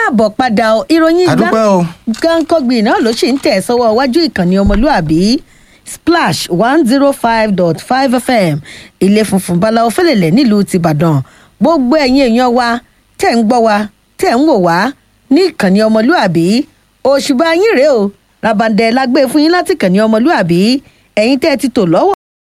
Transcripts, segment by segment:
káàbọ̀ padà o ìròyìn gbá àdúpẹ́ o gánkọ́gbì náà ló sì ń tẹ̀ sọ́wọ́ iwájú ìkànnì ọmọlúàbí splash one zero five dot five fm ilé funfun báláwo fẹ́lẹ̀lẹ̀ nílùú tìbàdàn gbogbo ẹ̀yin èèyàn wa tẹ̀ ń gbọ́ wa tẹ̀ ń wò wá ní ìkànnì ọmọlúàbí òṣùbà yín rèé o rabandẹ lágbé fún yín láti ìkànnì ọmọlúàbí ẹ̀yin tẹ́ ẹ ti tò lọ́wọ́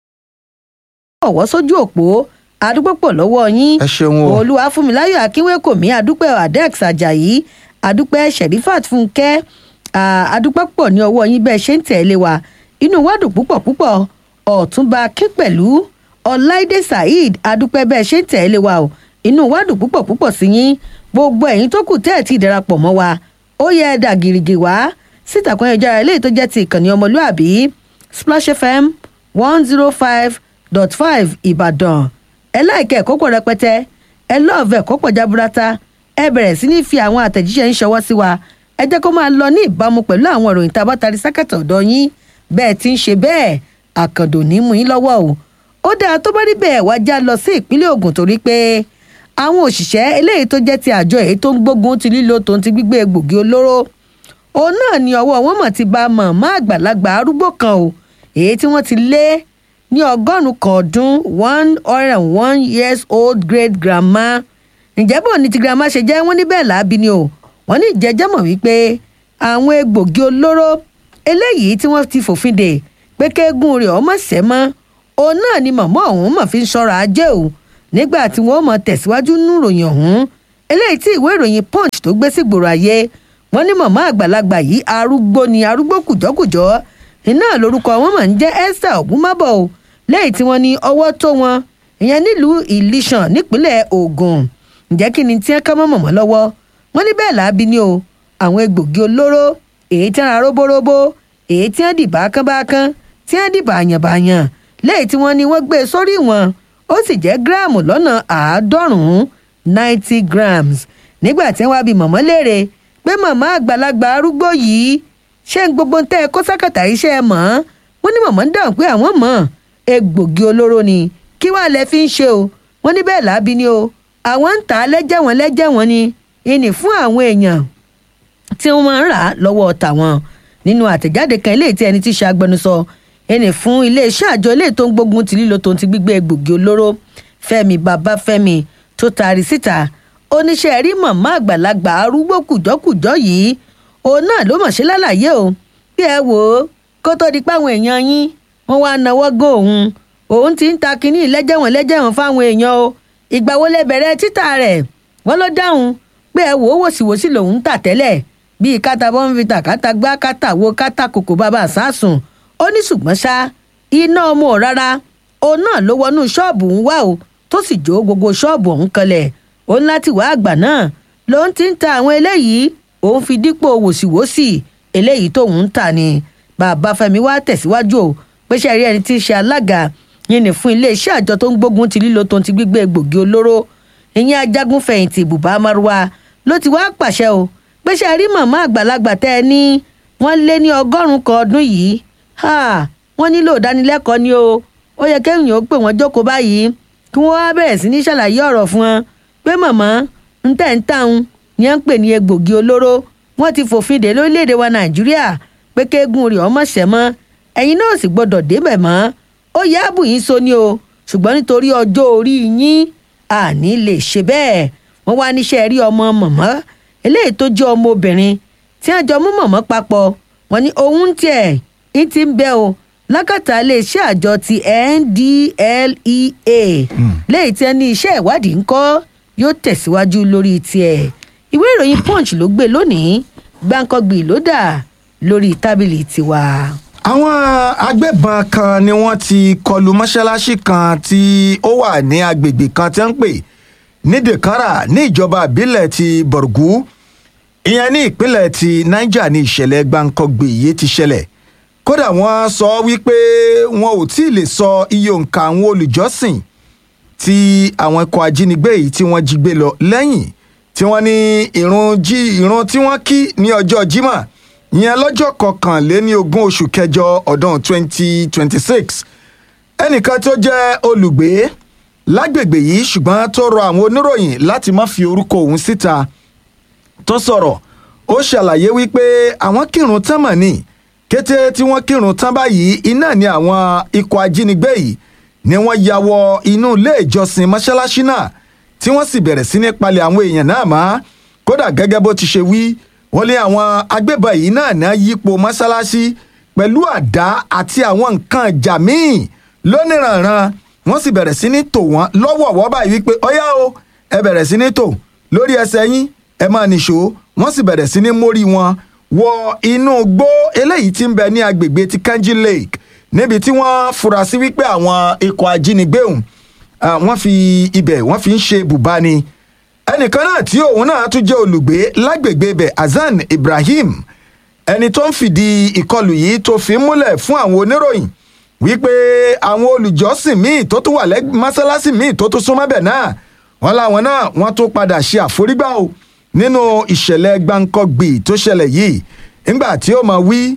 ọ̀wọ́ sójú òpó àdúgbò pọ̀ lọ́wọ́ yín ẹ ṣeun o olúwa fúnmiláyọ̀ akínwékòmí àdúpẹ́ adex ajayi àdúpẹ́ sherifat fúnkẹ́ à, àdúpẹ́ pọ̀ ní ọwọ́ yín bẹ́ẹ̀ ṣe ń tẹ̀lé wa inú wa dùn púpọ̀ púpọ̀ ọ̀túnba akínpẹ̀lú ọláìdé saheed àdúpẹ́ bẹ́ẹ̀ ṣe ń tẹ̀lé wa o inú wa dùn púpọ̀ púpọ̀ sí yín gbogbo ẹ̀yin tó kù tẹ́ ẹ̀ tí ì darapọ̀ mọ́ wa ó yẹ ẹ dà gìrìgì wá sítàkùn ẹ̀jára eléyìí tó jẹ́ ti ìkànnì ọmọlúàbí splash fm one zero five dot five ìbàdàn ẹ láìka ẹ̀kọ́ pọ̀ rẹpẹtẹ ẹ lọ́ọ̀fẹ́ ẹ̀kọ́ pọ̀ jaburata ẹ bẹ̀rẹ̀ sí ní fi àwọn àtẹ̀jíṣẹ́ ń ṣọwọ́ sí wa ẹ jẹ́ kó máa lọ ní ìbámu pẹ̀lú àwọn ìròyìn tá a bá tarí sákàtà ọ̀dọ̀ yín bẹ́ẹ̀ ti ń ṣe bẹ́ẹ̀ àkàndò ní mú yín lọ́wọ́ o ó dáa tó bá rí bẹ́ẹ̀ wá já lọ sí ìpínlẹ̀ Ògùn torí pé àwọn òṣìṣẹ́ eléyìí tó jẹ́ ti àjọ èyí tó ń gbógun ti lílo tòun ti gbígbé egbògi olóró òun náà ni ọwọ́ wọn mọ̀ ti bá màmá àgbàlagbà arúgbó kan o èyí tí wọ́n ti lé ní ọgọ́rùn-ún kan ọdún one hundred and one years old great grandma ǹjẹ́ bò ní ti grandma ṣe jẹ́ wọ́n ní bẹ́ẹ̀ láabi ni o wọ́n ní ìjẹ́jẹ́ mọ̀ wípé àwọn egbògi olóró eléyìí tí wọ́n ti fòfin dè pé kéegun rẹ̀ ọmọ ṣẹ́ mọ́ òun náà ni màmá ọ̀hún mọ̀ fi ń ṣọ́ra ajé o nígbà tí wọ́n mọ̀ tẹ̀síwájú nínú ìròyìn ọ̀hún eléyìí tí ìwé ìròyìn punch tó gbé sí gbòòrò ayé wọ́n ní màmá àgbàlagbà yìí arúgbó ni arúgbó kùjọ́kùjọ́ iná lórúkọ wọn mọ̀ ń jẹ́ esther ogunmọ́bọ̀ o lẹ́yìn tí wọ́n ní ọwọ́ tó wọn ìyẹn nílùú ìlísàn nípínlẹ̀ Ògùn ǹjẹ́ kí ni tí wọ́n ká mọ́ mọ̀mọ́ lọ́wọ́ wọ́n ní bẹ́ẹ̀ láabi ni o àwọn egbògi olóró èyí tí wọ́n ra róbóróbó èyí tí wọ́n dìbà kánbákán tí wọ́n dìbà àyànbáyàn lẹ́yìn tí wọ́n ní wọ́n gbé e sórí wọn ó sì jẹ́ gíráàmù lọ́nà àádọ́rùn-ún ninety grams nígbà tí wọ́n wá bi mọ̀mọ́ léèrè pé màmá àgbàlagbà arúgbó yìí ṣé ń gbogbo ń tẹ́ ẹ kó sákàtà iṣẹ́ ẹ mọ̀ wọ́n ní mọ̀mọ́ ń dáhùn pé àwọn mọ̀ egbògi olóró ni kí wàá lẹ fi ń ṣe o wọ́n ní bẹ́ẹ̀ láabi ni o àwọn ń tà á lẹ́jẹ̀ wọn lẹ́jẹ̀ wọn ni ìní fún àwọn èèyàn tí wọ́n máa ń rà á lọ́wọ́ tàwọn nínú àtẹ̀jáde kan eléyìí tí ẹni tí ṣe agbẹnusọ ẹni fún iléeṣẹ́ àjọ eléyìí tó ń gbógun ti lílo tó ń ti gbígbé egbògi olóró Fẹ́mi Babáfẹ́mi tó taari síta oníṣẹ́ rí màmá àgbàlagbà arúgbó kùjọ́kùjọ́ yìí òun náà ló mọ̀ ṣe lálàyé o bí ẹ wò ó kó tó di páwọn èèyàn yín wọ́n wá náwó gó òun òun ti ń ta kínní lẹ́jẹ̀wọ̀n lẹ́jẹ̀wọ̀n fáwọn èèyàn o ìgbà wo lẹ bẹ̀rẹ̀ títà rẹ̀ wọ́n ló dáhùn pé ẹ wò ó wòsíwòsí lòun ń tà tẹ́lẹ̀ bíi kátà bọ́ǹfìtà kátà gbá kátà wo kátà kòkò bàbá sásùn ó ní ṣùgbọ́n ṣá iná ọmọ ò rárá òun náà ló wọnú ṣọ́ọ̀bù ń wá o tó sì jó gbogbo ṣọ́ọ̀bù ọ̀hún kanlẹ̀ òun láti wá àgbà náà lòun ti ń ta àwọn eléyìí òun fi dípò wòsíwòsí eléyìí tóun ń tà ni bàbá Fẹ́mi wá tẹ̀síwájú o pé ṣe rí ẹni tí í ṣe alága yìí ní fún iléeṣẹ́ àjọ tó ń gbógun ti lílo tó ń ti gbígbé egbògi olóró ìyẹn ajagun fẹ̀yìntì bùbá márùwá ló ti wá pàṣẹ o pé ṣe rí màmá àgbàlagbà tẹ́ ẹ ní wọ́n lé ní ọgọ́rùn-ún kan ọdún yìí wọ́n nílò ìdánilẹ́kọ̀ọ́ ni o ó yẹ kéèyàn ó pè wọ́n jókòó báyìí kí wọ́n wá bẹ̀rẹ̀ sí ní ṣàlàyé ọ̀rọ̀ fún wọn pé màmá ń tẹ̀ ń tàun ni à ń pè ní egbògi olóró wọ́n ti fòfin dè lórílẹ̀‐èdè wa nàìjíríà pé kéegun rẹ̀ ọmọ ṣẹ̀ mọ́ ẹ̀yin náà sì gbọ́dọ̀ débẹ̀ mọ́ ó yá àbù yín so ni o ṣùgbọ́n nítorí ọjọ́ orí yín àní lè ṣe bẹ́ẹ̀ wọ́n wá níṣẹ́ rí ọmọ mọ̀mọ́ eléyìí tó jẹ́ ọmọ obìnrin tí wọ́n jọ mú mọ̀mọ́ papọ̀ wọ́n ní òun tiẹ̀ ń ti ń bẹ o lákàtà iléeṣẹ́ àjọ ti NDLEA léyìí tí wọ́n ní iṣẹ́ ìwádìí ń kọ́ yóò tẹ̀síwájú lórí tiẹ̀ ìwé ìròyìn Punch ló gbé lónìí gbáǹkọ́gbì ló dà lórí tábìlì tiwa àwọn agbébọn kan ni wọ́n ti kọlu mọ́ṣáláṣí kan tí ó wà ní agbègbè kan tí wọ́n ń pè ní dekara ní ìjọba ìbílẹ̀ ti borgu ìyẹn ní ìpínlẹ̀ ti niger ní ìṣẹ̀lẹ̀ gbàǹkangbè yìí ti ṣẹlẹ̀ kódà wọ́n sọ wípé wọn ò tí ì lè sọ iye òǹkà àwọn olùjọ́sìn tí àwọn ikọ̀ ajínigbé yìí tí wọ́n jí gbé lọ lẹ́yìn tí wọ́n ní ìrun jí ìrun tí wọ́n kí ní ọjọ́ jímọ̀ ìyẹn lọ́jọ́ kọkànléní ogún oṣù kẹjọ ọdún 2026 ẹnìkan tó jẹ́ olùgbé lágbègbè yìí ṣùgbọ́n tó rọ àwọn oníròyìn láti má fi orúkọ òun síta tó sọ̀rọ̀ ó ṣàlàyé wípé àwọn kírun tán mọ̀ ní kété tí wọ́n kírun tán báyìí iná ni àwọn ikọ̀ ajínigbé yìí ni wọ́n ya wọ inú ilé ìjọsìn mọ́ṣáláṣí náà tí wọ́n sì bẹ̀rẹ̀ sí ní palẹ̀ àwọn èèyàn náà mọ́ kódà gẹ́gẹ́ bó ti ṣe wí wọ́n lé àwọn agbébọn yìí náà náà yípo mọ́ṣáláṣí pẹ̀lú àdá àti àwọn nǹkan ìjà míì lóníranran wọ́n sì bẹ̀rẹ̀ sí ní tò wọ́n lọ́wọ̀ọ̀wọ́ báyìí wípé ọ̀yá o ẹ bẹ̀rẹ̀ sí ní tò lórí ẹsẹ̀ yín ẹ máa nìṣó wọ́n sì bẹ̀rẹ̀ sí ní mórí wọn wọ inú gbó eléyìí tí ń bẹ ní agbègbè ti kanji lake níbi tí wọ́n fura sí wípé àwọn ikọ̀ ajínigbé ọ̀hún wọ́n fi ibẹ̀ wọ́n fi ń ṣe bùbá ni ẹnìkan náà tí òun náà tún jẹ́ olùgbé lágbègbè ibẹ̀ hasan ibrahim ẹni tó ń fìdí ìkọlù yìí tó fi ń múlẹ̀ fún àwọn oníròyìn wípé àwọn olùjọ́sìn míì tó tún wà lẹ́gbẹ̀ẹ́ mọ́sálásí míì tó tún súnmọ́ bẹ̀ náà wọ́n láwọn náà wọ́n tún padà ṣe àforígbà o nínú ìṣẹ̀lẹ̀ gbáǹkọ́gbì tó ṣẹlẹ̀ yìí nígbà tí ó máa wí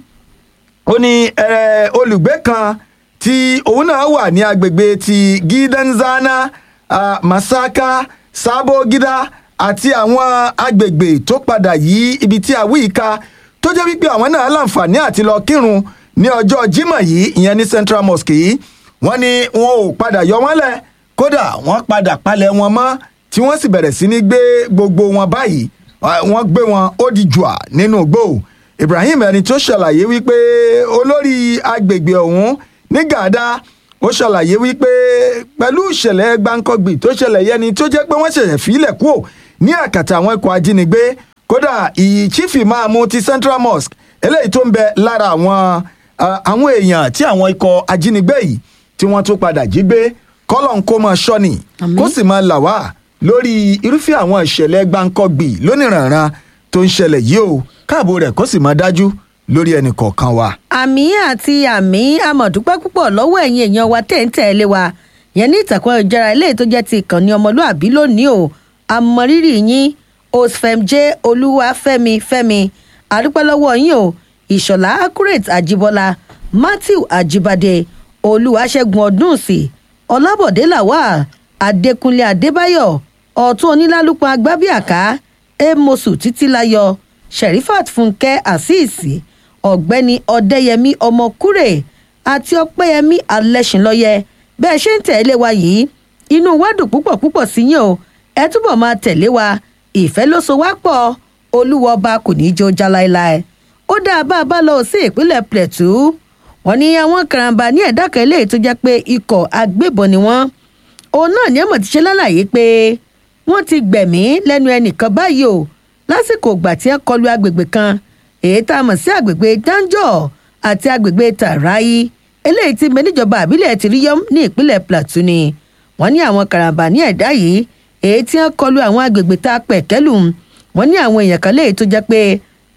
ó ní olùgbé kan tí òun náà wà ní agbègbè ti gidanzana uh, masaka sabo gida àti àwọn agbègbè tó padà yí ibi tí a wí ìka tó jẹ́ wípé àwọn náà láǹfààní àti lọ kírun ní ọjọ́ Jímọ̀ yìí ìyẹn ní Central Mosque yìí wọ́n ní wọn ò padà yọ wọ́n lẹ̀ kódà wọ́n padà palẹ̀ wọn mọ́ tí wọ́n sì bẹ̀rẹ̀ sí ní gbé gbogbo wọn báyìí wọ́n gbé wọn ó di jùà nínú igbó Ibrahim ẹni tó ṣàlàyé wípé olórí agbègbè ọ̀hún ní Gàdá ó ṣàlàyé wípé pẹ̀lú ìṣẹ̀lẹ̀ gbáǹkọ́gbì tó ṣẹlẹ̀ yẹni tó jẹ́ pé wọ́n ṣẹ̀ṣẹ̀ fílẹ̀ kúò ní àkàtà àwọn ikọ̀ ajínigbé kódà ìyí chief imaamu ti Central Mosque eléyìí tó ń bẹ lára àwọn àwọn èèyàn tí àwọn ikọ̀ ajínigbé yìí tí wọ́n tún padà jí gbé kọ́lọ̀ ń kó máa ṣọ́ni kó sì máa là wá lórí irúfẹ́ àwọn ìṣẹ̀lẹ̀ gbáǹkọ́gbì lóníranran tó ń ṣẹlẹ̀ yìí o káàbò rẹ̀ kó sì máa dájú lórí ẹnì kọ̀ọ̀kan wa. àmì àti àmì amọ̀dúpẹ́ púpọ̀ lọ́wọ́ ẹ̀yin èèyàn wa tẹ̀ ń tẹ̀lé wa yẹn ní ìtàkùn ayélujára eléyìí tó jẹ́ ti ìkànnì ọmọlúàbí lónìí o àmọ̀rírì yín osfemjé olúwafẹ́mi fẹ́mi àdúpẹ́ lọ́wọ́ yín o ìṣọ̀lá accurate àjíbọ́lá matthew àjíbádé olúwaṣẹ́gun ọdúnsì ọlábọ̀dé lawal adékúnlé adébáyọ̀ ọ̀tún onílálùpọ̀ agbábíàká èmọ̀sù títílayọ̀ sherifat fúnkẹ́ àṣìṣì ọ̀gbẹ́ni ọ̀dẹ́yẹmí ọmọkúrè àti ọpẹ́yẹmí alẹ́sìnlọ́yẹ bẹ́ẹ̀ ṣe ń tẹ̀lé wa yìí inú wa dùn púpọ̀ púpọ̀ sí yín o ẹ túbọ̀ máa tẹ̀lé wa ìfẹ́ ló so wá pọ̀ olúwa ọba kò ní í jó já láéláé ó dáa bá a bá lọ sí ìpínlẹ̀ plateau wọ́n ní àwọn karambà ní ẹ̀dá kan eléyìí tó jẹ́ pé ikọ̀ agbébọn ni wọ́n òun náà ní ẹ̀mọ̀ ti ṣe lálàyé pé wọ́n ti gbẹ̀mí lẹ́nu ẹnìkan báyìí o lásìkò ìgbà tí ẹ kọlu agbègbè kan èyí tá a mọ̀ sí agbègbè danjọ́ àti agbègbè tàráyí eléyìí ti mẹ́níjọba àbílẹ̀ ti rí yọ́m ní ìpínlẹ̀ plateau ni wọ́n ní àwọn karambà ní ẹ̀dá yìí èyí tí wọ́n kọlu àwọn agbègbè tá a pẹ̀ kẹ́lù wọ́n ní àwọn èèyàn kan léyìí tó jẹ́ pé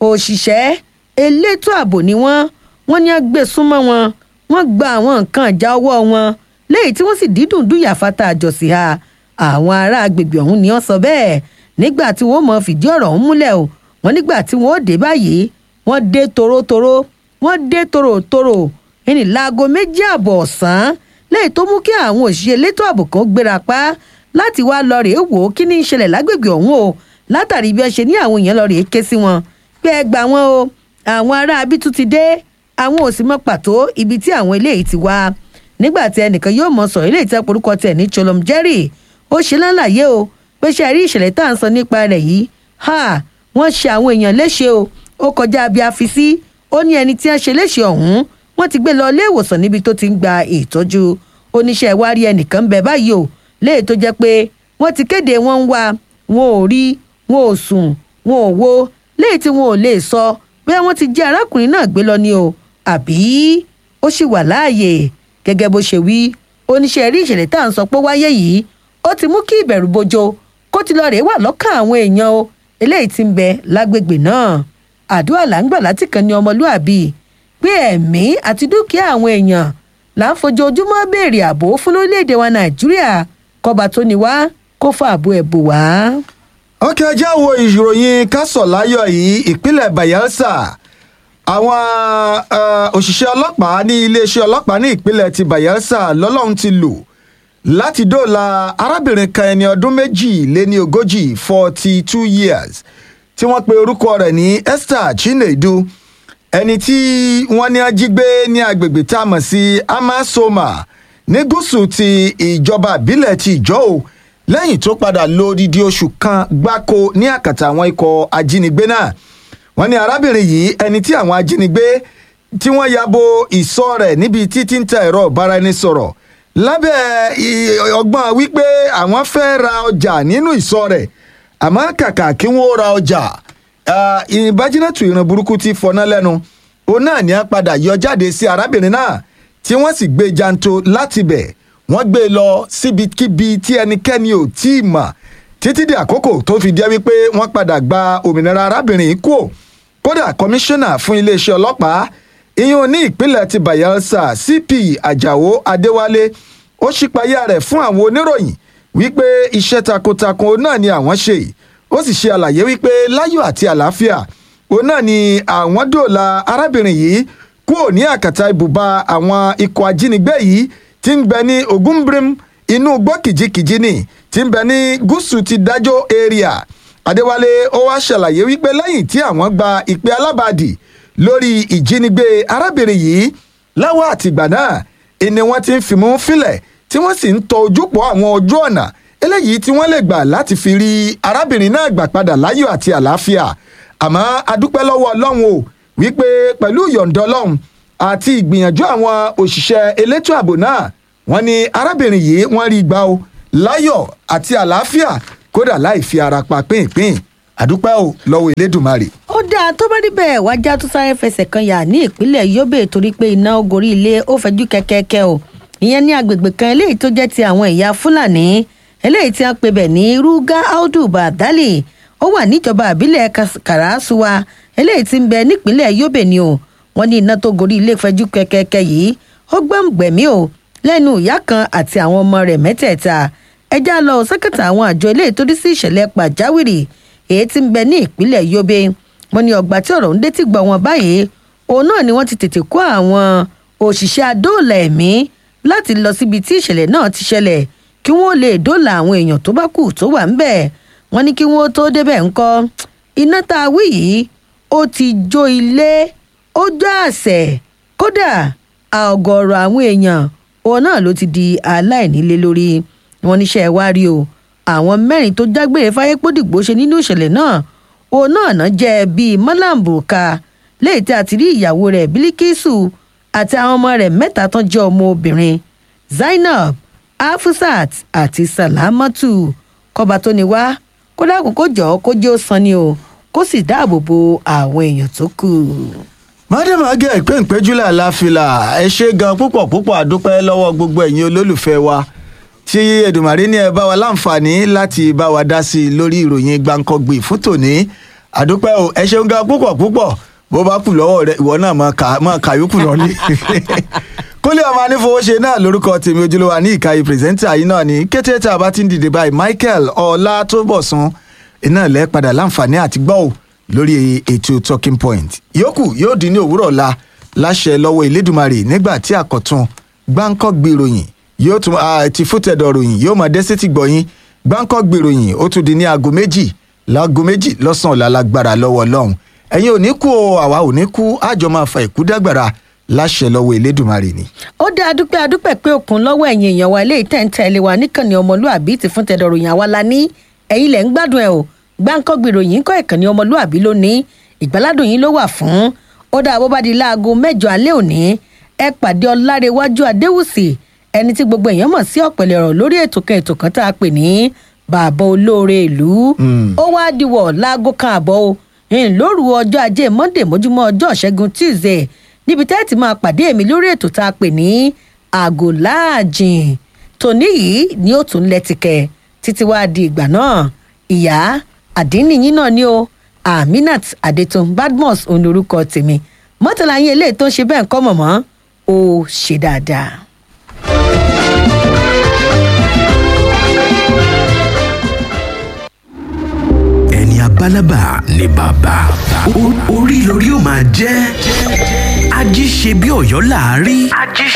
òṣìṣẹ́ elétò ààbò ni wọ́n wọ́n ní gbé súnmọ́ wọn wọ́n gba àwọn nǹkan ìjà ọwọ́ wọn léyìí tí wọ́n sì dídùn dúyà fata àjọsí ha àwọn ará agbègbè ọ̀hún ni wọ́n sọ bẹ́ẹ̀ nígbà tí wọ́n mọ̀ fìdí ọ̀rọ̀ ọ̀hún múlẹ̀ o wọ́n nígbà tí wọ́n dé báyìí wọ́n dé torótoró wọ́n dé tòròtòrò ẹni láago méjì àbọ̀ ọ̀sán léyìí tó mú kí àwọn òṣìṣẹ́ elétò ààbò kan gbéra pa láti wá lọ rèé wò ó kí ní í ṣẹlẹ̀ lágbègbè ọ̀hún o látàrí bí wọ́n ṣe ní àwọn èèyàn lọ rèé ké sí wọn pé ẹ gbà wọn o àwọn ará abítú ti dé àwọn ò sì mọ pàtó ibi tí àwọn eléyìí ti wá nígbà tí ẹnìkan yóò mọ sọ eléyìí tẹ́ porúkọ tẹ̀ ní cholom jerry ó ṣe lálàyé o pé ṣe rí ìṣẹ̀lẹ̀ tá à ń sọ nípa rẹ̀ yìí ha wọ́n ṣe àwọn èèyàn léṣe o ó kọjá bí a fi sí ó ní ẹni tí wọ́n ṣe léṣe ọ̀hún wọ́n ti gbé lọ ilé ìwòsàn níbi tó ti ń gba ìtọ́jú oníṣẹ́ ìwárí ẹnìkan bẹ̀ báyìí o léè tó jẹ́ pé wọ́n ti kéde wọn ń wá wọn ò rí wọn ò sùn wọn ò wo léè tí wọn ò lè sọ bóyá wọ́n ti jẹ́ arákùnrin náà gbé lọ ni o àbí ó sì wà láàyè gẹ́gẹ́ bó ṣe wí oníṣẹ́ rí ìṣẹ̀lẹ̀ tá à ń sọ pé wáyé yìí ó ti mú kí ìbẹ̀rù bojo kó ti lọ rèé wà lọ́kàn àwọn èèyàn o eléyìí ti ń bẹ lágbègbè náà àdúrà là ń gbà láti kàn ní ọmọlúàbí pé ẹ̀mí àti dúkìá àwọn èèyàn là ń fojoojúmọ́ béèrè ààbò fún lórílẹ̀‐èdè wa nàìjíríà kọba tó ní wá kó fà àbò ẹ̀ bò wá. ọkẹ́ ajá wo ìròyìn kásọ̀láyọ̀ yìí ìpínlẹ̀ bayelsa àwọn òṣìṣẹ́ ọlọ́pàá ní iléeṣẹ́ ọlọ́pàá ní ìpínlẹ̀ ti bayelsa lọ́lọ́run ti lò láti dóòlà arábìnrin kan ẹni ọdún méjì lé ní ogójì forty two years tí wọ́n pe orúkọ rẹ̀ ní esther chinedu ẹni tí wọ́n ní ajígbé ní agbègbè tá a mọ̀ sí amasoma ní gúúsù ti ìjọba ìbílẹ̀ ti ìjọ́ o lẹ́yìn tó padà lo odidi oṣù kan gbáko ní àkàtà àwọn ikọ̀ ajínigbé náà wọ́n ní arábìnrin yìí ẹni tí àwọn ajínigbé tí wọ́n ya bo ìsọ̀ rẹ̀ níbi títí ń ta ẹ̀rọ ìbáraẹnisọ̀rọ̀ lábẹ́ i- ọgbọ́n wípé àwọn fẹ́ ra ọjà nínú ìsọ̀ rẹ̀ àmọ́ kàkà kí wọ́n ra ọjà ah, ìbájínàtù ìran burúkú ti fọná lẹ́nu òun náà ní a padà yọ jáde sí arábìnrin náà tí wọ́n sì gbé janto láti bẹ̀ wọ́n gbé e lọ síbikíbi tí ẹnikẹ́ni ò tí ì mọ̀ títí di àkókò tó fi jẹ́ wípé wọ́n padà gba òmìnira arábìnrin yìí kúò kódà kọmíṣánná fún iléeṣẹ́ ọlọ́pàá ìyún ní ìpínlẹ̀ ti bayelsa cp ajáò adéwálé ó ṣípayá rẹ̀ fún àwọn oníròyìn wípé iṣẹ́ takuntakun náà ni àwọn ṣe ó sì ṣe àlàyé wípé láyọ̀ àti àlàáfíà òun náà ni àwọn dòòlà arábìnrin yìí kúrò ní àkàtà ibùba àwọn ikọ̀ ajínigbé yìí tí ń bẹ ní ogunbrim inú igbó kìjikìji ni tí ń bẹ ní gúúsù ti dájọ́ area adéwálé ó wá ṣàlàyé wípé lẹ́yìn tí àwọn gba ìpè alábàádì lórí ìjínigbé arábìnrin yìí láwọn àtìgbà náà ìní wọn ti ń fìmú fílẹ̀ tí wọ́n sì ń tọ ojúpọ̀ àwọn ojú ọ̀nà eléyìí tí wọ́n lè gbà láti fi rí arábìnrin náà gbà padà láyọ̀ àti àlàáfíà àmọ́ adúpẹ́ lọ́wọ́ ọlọ́run o wípé pẹ̀lú ìyọ̀ǹda ọlọ́run àti ìgbìyànjú àwọn òṣìṣẹ́ elétò ààbò náà wọ́n ní arábìnrin yìí wọ́n rí gbà o láyọ̀ àti àlàáfíà kódà láì fi ara pa pínpín àdúpẹ́ o lọ́wọ́ elédùnmarè. ó dáa tó bá rí bẹ́ẹ̀ wájà tó sáré fẹsẹ̀ kan yà ní ìpínlẹ̀ yobe torí pé iná gorí ilé ó fẹjú kẹ́kẹ́kẹ́ o ìyẹn ní agbègbè kan eléyìí tó jẹ́ ti àwọn ẹ̀yà fúlàní eléyìí tí a pè bẹ̀ ní ruga audu badali ó wà níjọba àbílẹ̀ Kas- karasuwa eléyìí tí ń bẹ nípínlẹ̀ yobe ni o wọ́n ní iná tó gorí ilé fẹjú kẹ́kẹ́kẹ́ yìí ó gbẹ̀mgbẹ̀mí o lẹ́nu ìyá kan àti àwọn ọmọ rẹ̀ mẹ́tẹ̀ẹ̀ta ẹjá lọ sẹ́kẹ̀tà àwọn àjọ eléyìí tó dí sí ìṣẹ̀lẹ̀ pàjáwìrì èyí tí ń bẹ ní ìpínlẹ̀ yobe wọn ní ọgbà tí ọ̀rọ̀ ń dé tí gbọ́ wọn báyìí òun náà ni wọ́n ti tètè kó àwọn òṣìṣẹ́ adóòlà ẹ̀mí láti lọ síbi tí ìṣẹ̀lẹ̀ náà ti ṣẹlẹ̀ kí wọ́n lè dóòlà àwọn èèyàn tó bá kù tó wà ń bẹ̀ wọ́n ní kí wọ́n tó débẹ̀ ńkọ́ iná tá a wí yìí ó ti jó ilé ó jó àṣẹ kódà ọ̀gọ̀ọ̀rọ̀ àwọn èèyàn òun náà ló ti di aláìnílé lórí wọn níṣẹ́ wá rí o àwọn mẹ́rin tó jágbére fáyépódìgbò ṣe nínú ìṣẹ̀lẹ̀ náà òun náà náà jẹ́ bíi malam burka léyìí tí a ti rí ìyàwó rẹ̀ bílíkísù àti àwọn ọmọ rẹ̀ mẹ́ta tán jẹ́ ọmọ obìnrin zainab afusat àti salamatu kọba tó ní wá kó dákun kó jọ kó jẹ́ ó san ni o kó sì dáàbò bo àwọn èèyàn tó kù. madam agẹ ìpéǹpéjúlẹ aláfilà ẹ ṣe gan púpọ̀ púpọ̀ àdúpẹ́ lọ́wọ́ gbogbo ẹ̀yin olólùfẹ́ wa tí Èdùmàrè ní ẹ bá wa láǹfààní láti bá wa dá sí i lórí ìròyìn gbàǹkangbì fún tòní àdúpẹ́ o ẹ ṣeun gan púpọ̀ púpọ̀ bó bá kù lọ́wọ́ rẹ ìwọ náà máa kà yókù lọ ní. kólé ọmọ anífowóṣe náà lórúkọ tèmi ojúlówó ní ìkàyè pírẹsẹ́ńtà yìí náà ní kété tá a bá ti ń dìde báyìí Michael Ọlátúbọ̀sún iná lẹ́ padà láǹfààní àti gbọ́ ò lórí ètò talking point yòókù yóò dín ní òwúrọ̀ ọ̀la láṣẹ lọ́wọ́ Elédùmarè nígbà tí àkọ́tún gbáǹkọ́gbì ròyìn yóò tún ti fútẹ̀dọ̀ ròyìn yóò máa dé sétí gbọ̀yìn gbáǹkọ́gbì ròyìn ó tún di ní aago méjì láago méjì lọ́sàn-án ọ̀la lágbára lọ́wọ́ ọlọ́run ẹ̀yin ò ní kú o àwa ò ní kú àjọ máa fa ìkú dágbára láṣẹ lọ́wọ́ Elédùmarè ni. ó dé adúpẹ́ adúpẹ́ pé òkun lọ́wọ́ ẹ̀yin èèyàn wa eléyìí tẹ̀ ń tẹ̀lé wa níkànnì ọmọlúàbí ti fún tẹ̀dọ̀ ròyìn àwa la ní ẹ̀yin lẹ̀ ń gbádùn ẹ̀ o gbáǹkọ́gbì ròyìn kọ́ ìkànnì ọmọlúàbí lónìí ìgbàládùn yín ló wà fún ó dá bó bá di láago mẹ́jọ alẹ́ òní ẹ pàdé ọlárẹ̀wájú adéwùsì ẹni tí gbogbo èèyàn mọ̀ sí ọ̀pẹ̀lẹ̀ ọ̀rọ̀ lórí ètò kan ètò kan tá a pè ní bàbá olóore ìlú ó wá diwọ̀ láago kan àbọ̀ o lóru ọjọ́ ajé monday mójúmọ́ ọjọ́ ṣẹ́gun tuesday níbi tẹ́ ẹ ti máa pàdé èmi lórí ètò tá a pè ní àgò láàjìn tòní yìí ni ó tún lẹ́tìkẹ́ títí wá di ìgbà náà ìyá àdínníyín náà ni o aminat adetun badmus òun lorúkọ tèmi mọ́tàlá yín eléyìí tó ń ṣe bẹ́ẹ̀ ń kọ́ mọ̀mọ́ ó ṣe dáadáa. ẹni abálábà ni bàbá orí lórí ó máa jẹ́ ají ṣe bí ọ̀yọ́ láàárí. ají